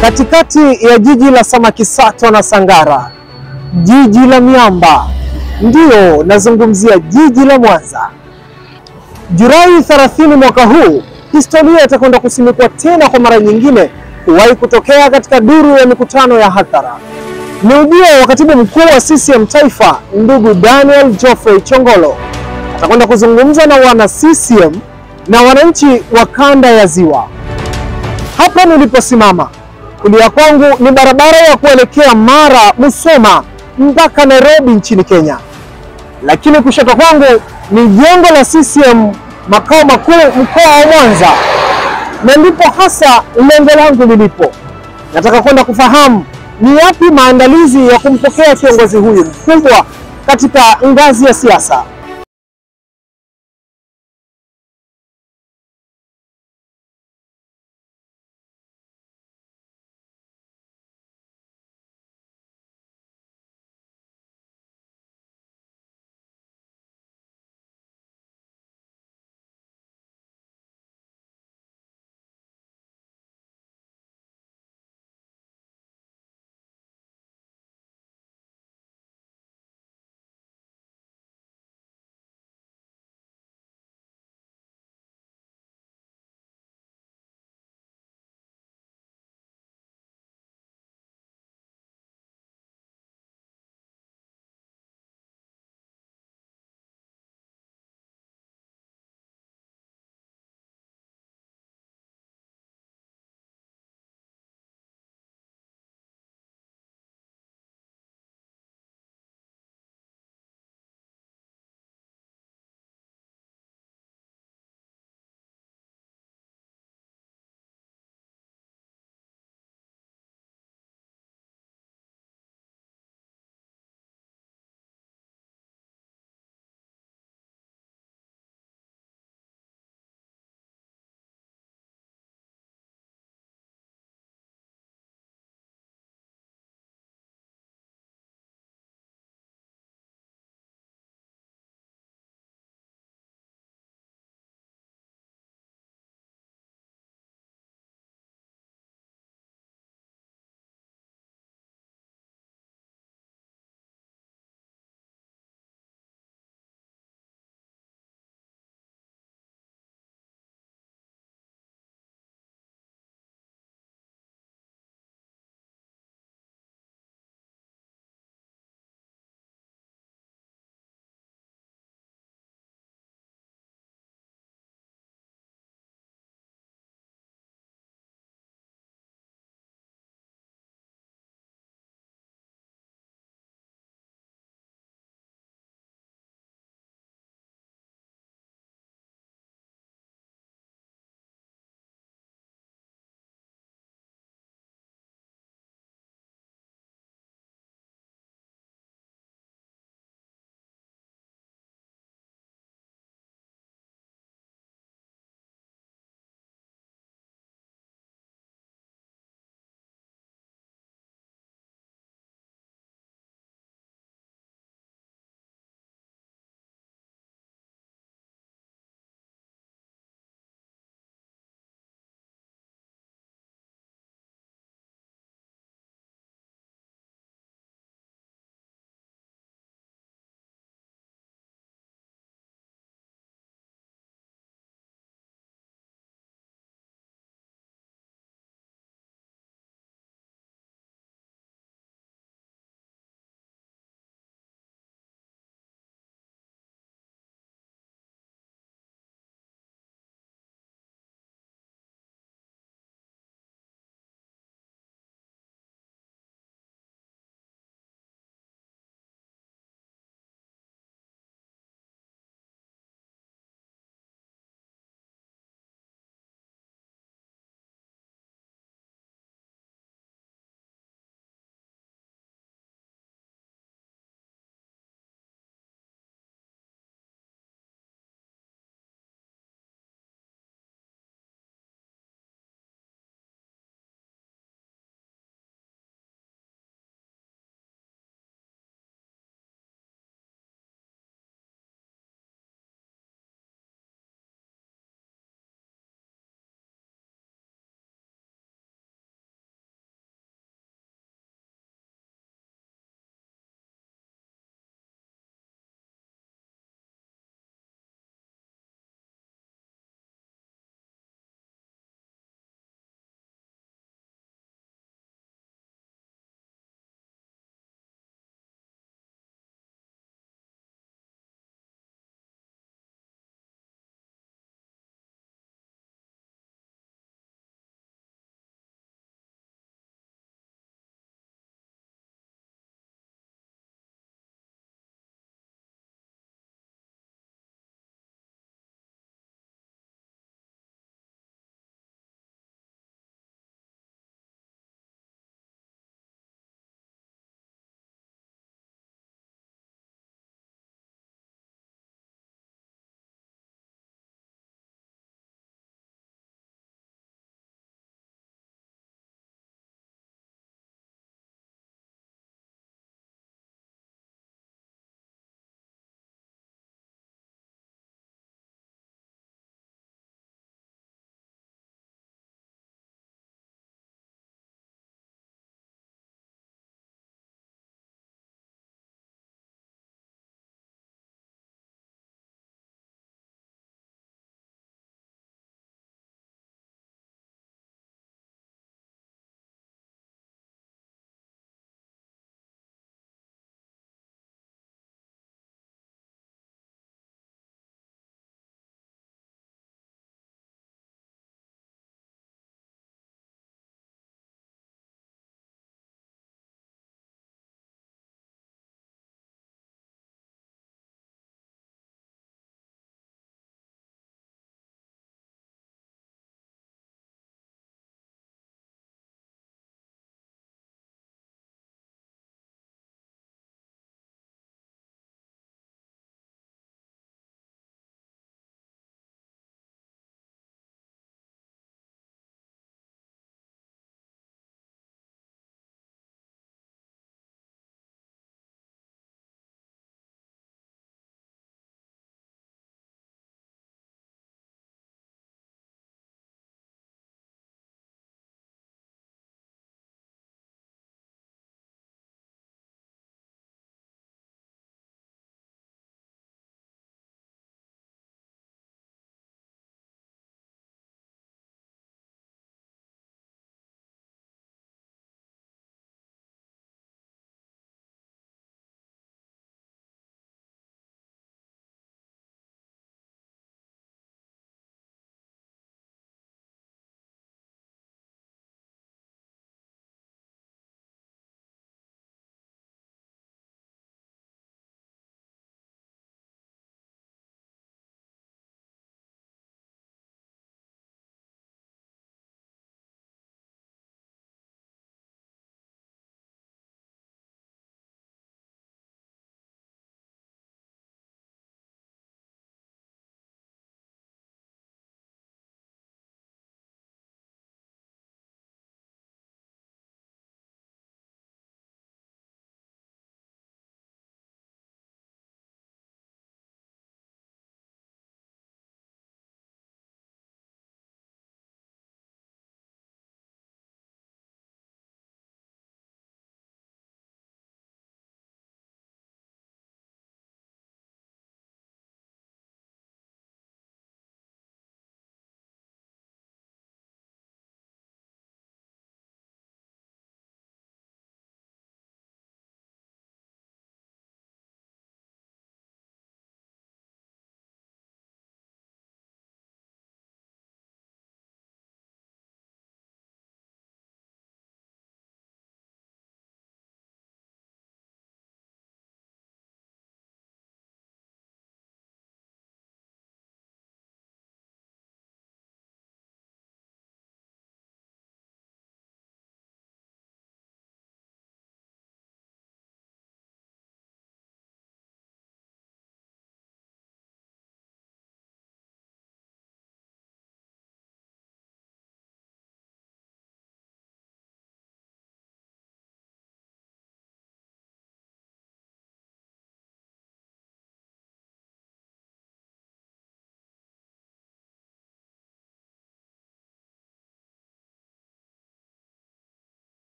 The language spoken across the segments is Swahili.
Katikati ya jiji la samaki sato na Sangara, jiji la miamba, ndiyo nazungumzia jiji la Mwanza. Julai 30 mwaka huu, historia itakwenda kusimikwa tena kwa mara nyingine kuwahi kutokea katika duru ya mikutano ya hadhara. Ni ujio wa katibu mkuu wa CCM Taifa, ndugu Daniel Geoffrey Chongolo. Atakwenda kuzungumza na wana CCM na wananchi wa kanda ya Ziwa. Hapa niliposimama kulia kwangu ni barabara ya kuelekea Mara, Musoma mpaka Nairobi nchini Kenya, lakini kushoto kwangu ni jengo la CCM makao makuu mkoa wa Mwanza, na ndipo hasa lengo langu lilipo. Nataka kwenda kufahamu ni yapi maandalizi ya kumpokea kiongozi huyu mkubwa katika ngazi ya siasa.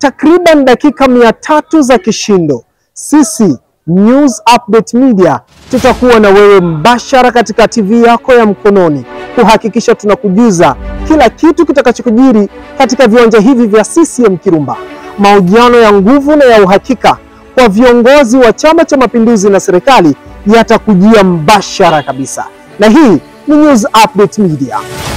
takriban dakika mia tatu za kishindo. Sisi News Update Media tutakuwa na wewe mbashara katika TV yako ya mkononi kuhakikisha tunakujuza kila kitu kitakachokujiri katika viwanja hivi vya CCM Kirumba. Mahojiano ya nguvu na ya uhakika kwa viongozi wa Chama cha Mapinduzi na serikali yatakujia mbashara kabisa, na hii ni News Update Media.